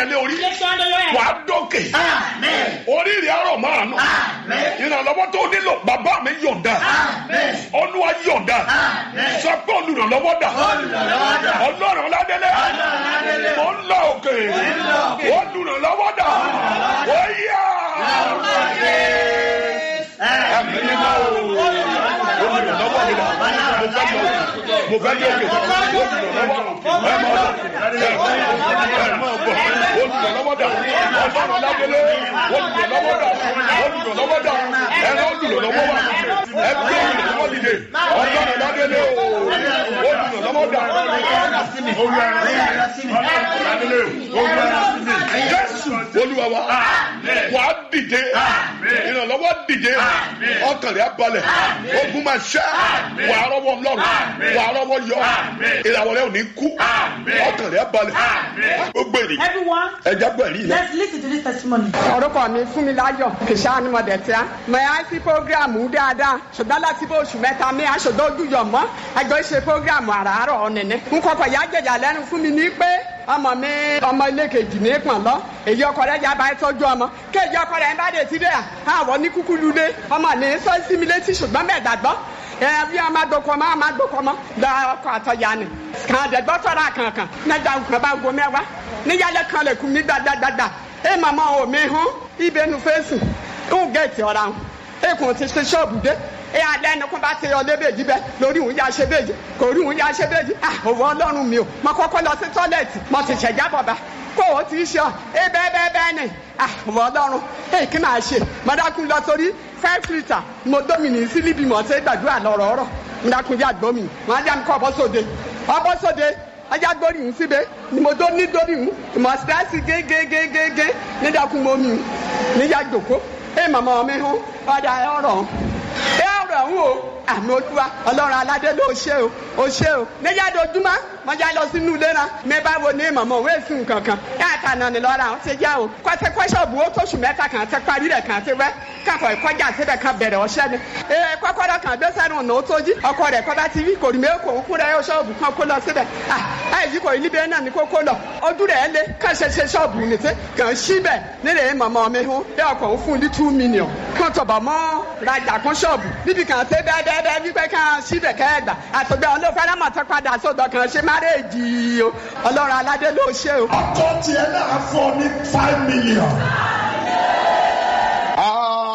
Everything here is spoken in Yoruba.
yẹn lé orí Place your hand on your head. wàá dókè Amen. orí rẹ̀ ọ̀rọ̀ máa nù Amen. ìrànlọ́wọ́ tó nílò bàbá mi yọ̀ǹda Amen. olúwa yọ̀ǹda Amen. sọ pé olùrànlọ́wọ́ dà Olùrànlọ́wọ́ dà. ọlọ́run ládélé Ọlọ́run ládélé. mo ń lọ òkè lọ òkè. olùrànlọ́wọ́ dà ó yá ẹ̀mí ni mo olùrànlọ́wọ́ mi dà mo fẹ́ lọ òkè mo fẹ́ lọ òkè olùrànlọ́wọ́ ẹ̀ máa bọ̀ ẹ̀ máa bọ̀ olùrànlọ́wọ́ dà ọlọ́run ládélé olùrànlọ́wọ́ dà olùrànlọ́wọ́ dà ẹ̀rọ olùrànlọ́wọ́ wà ẹgbẹ́ olùrànlọ́wọ́ dìde ọlọ́run ládélé o olùrànlọ́wọ́ dà jésù olúwa wa wà á dìde ìrànlọ́wọ́ dìde ọkàn rẹ̀ á balẹ̀ ogun máa ṣẹ́ wà á rọ́wọ́ ọlọ́run wà á rọ́wọ́ yọ ìràwọ̀ rẹ̀ ò ní kú ọkàn rẹ̀ á balẹ̀ gbogbo ènìyàn Everyone, ẹja gbẹ̀rí yẹn. let's listen to this testimony. orúkọ mi fún mi láyọ̀ kìsà ni mo dẹ̀ tíá mo yà sí programu dáadáa ṣùgbọ́n láti bó oṣù mẹ́ta mi aṣọ́dọ̀ ojú yọ̀ mọ́ ẹjọ́ ṣe programu àràárọ̀ ọ̀nẹ̀nẹ̀ n kọkọ̀ yà jẹjà lẹ́nu fún mi ní pé ọmọ mi ọmọ ilé kejì ní pọ̀n lọ èyí ọkọ rẹ̀ yaba ẹ tọ́jú ọmọ kéèjì ọkọ rẹ̀ ń bá dé sílẹ̀ àwọ̀ ní kúkú lulẹ̀ ọmọ ní sọ sí mi létí ṣùgbọ́n bẹ́ẹ̀ dàgbọ́ ẹ bí ọmọ adokọ mọ ọmọ adokọ mọ lọ ọkọ àtọyà ni kàn dẹgbọ tọrọ kankan nígbà nǹkan bá go mẹwàá níyàlẹ kan lè kú mi gbàgbàgbà ẹ màmá o mi hàn ibẹ̀ nu fèsì ń gẹ̀ẹ́tì ọ̀ra hàn ẹ kùn ti ṣe ṣọ́ọ̀bù dé ẹ alẹ́ ẹni kó bá ti yọ lébèjì bẹ́ẹ̀ lórí òun yá ṣe bèjì kò rí òun yá ṣe bèjì ah òwò ọlọ́run mi o mo kọ́kọ́ lọ sí tọ́lẹ̀tì mo ti ṣẹ̀já bọ̀bá kó o ti ṣe ọ ẹ bẹ́ẹ̀ bẹ́ẹ̀ bẹ́ẹ̀ ni ah òwò ọlọ́run ẹ kí máa ṣe mo dákun lọ sórí five litre mo domini sí níbi mo ṣe gbàdúrà lọ́rọ̀ ọ̀rọ̀ mo dákun yá gbómi mo á dá mi kọ́ ọbọ̀ sóde ọbọ̀ sóde ọjà gbórí ń síbẹ̀ ni mo tó ní dórí ń ìmọ̀ sítáàsì gégégégégé nídàkún mo mi níyà jòkó ẹ màmá mi hàn ọ̀dà ọ̀rọ̀ ẹ ọ̀rọ̀ ń o àmì olúwa ọlọ́run aládé ló ṣe o ó ṣe o níyà dojúmọ́ mo já lọ sínú ilé náà mi bá wo ní màmá òwe sí nǹkan kan ẹ àtànà ni lọ́ra àwọn ti já o kọ́sẹ́ kọ́sọ́ọ̀bù ó tóṣù mẹ́ta kan àti parí rẹ̀ kan àti wẹ́ káfọ̀ ìkọjá síbẹ̀ kan bẹ̀rẹ̀ ọ̀ṣẹ́ ni ẹ kọ́kọ́rọ́ kan gbé sẹ́nu ọ̀nà ó tó jí ọkọ rẹ̀ kọ́ bá ti rí kòrí mẹ́kò ń kúrẹ́ ó ṣọ́ọ̀bù kan kó lọ síbẹ̀ ẹ yìí kò ní bẹ́ẹ̀ náà ni kó kó lọ ojú rẹ̀ lé kàn ṣe ṣe ṣọ́ọ̀bù nìṣẹ́ kàn síbẹ̀ nílẹ̀ màmá mi hún bí ọkọ̀ ń fún ní two million kàn tọ̀bọ̀ mọ́ rajà kan ṣọ́ọ̀bù níbi kan ṣe bẹ́ẹ̀bẹ́ẹ́ wípé kan síbẹ̀ kẹ́ẹ̀gbà àtọ̀gbẹ́ ọlọ́fẹ́rẹ́ mọ̀ tó padà sódò kan ṣe márèèjì o ọlọ́run aládé ló ṣe o. ọkọ tiẹ̀ náà fọ́ ní five million.